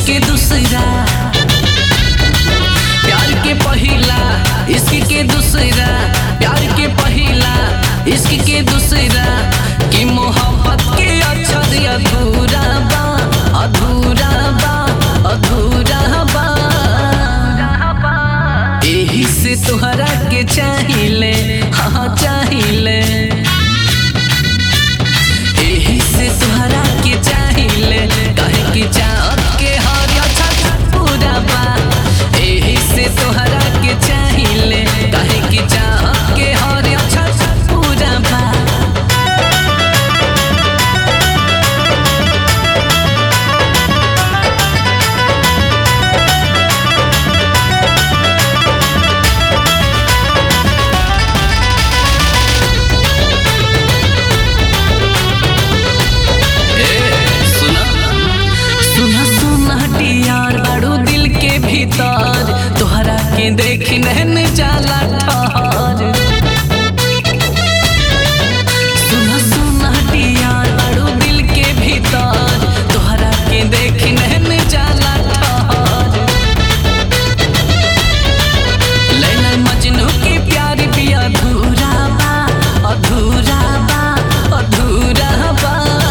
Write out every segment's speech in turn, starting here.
के दूसरा प्यार के पहिला इश्क के दूसरा प्यार के पहिला इश्क के दूसरा कि मोहब्बत के अक्षर अधूरा बा अधूरा बा अधूरा बा एही से तोहरा के चाहिले हाँ चाहिले एही से तोहरा के चाहिले काहे कि चाहत के हर अच्छा पूरा बा एही से तोहरा के चाहिले काहे कि चाहत के हर अच्छा पूरा बा सुना सुना सुना टियार बड़ू दिल के भीतर तोहरा के देख नहन जाला ठहर सुना सुना टियार बड़ू दिल के भीतर तोहरा के देख नहन जाला ठहर लैला मजनू के प्यार भी अधूरा बा अधूरा बा अधूरा बा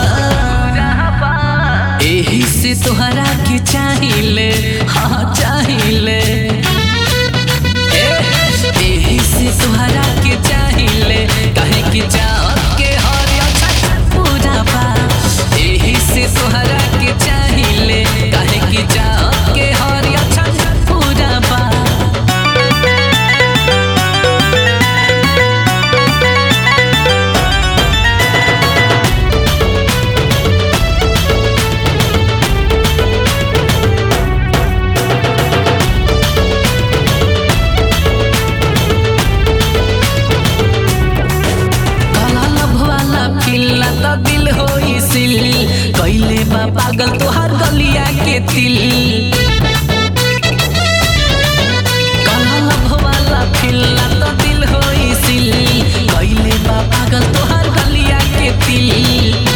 एही से तोहरा के चाहिले हाँ चाहिले ए, एही से तोहरा के चाहिले काहे कि चाहत के हर अच्छा पूरा बा एही से तोहरा के चाहिले काहे कि चाहत के हर अच्छा पूरा बा काला लभवाला पिल्ला त दिल होई सिल कैले बा पागल तोहार गलिया के तिल काला लभवाला पिल्ला त दिल होई सिल कैले बा पागल तोहार गलिया के तिल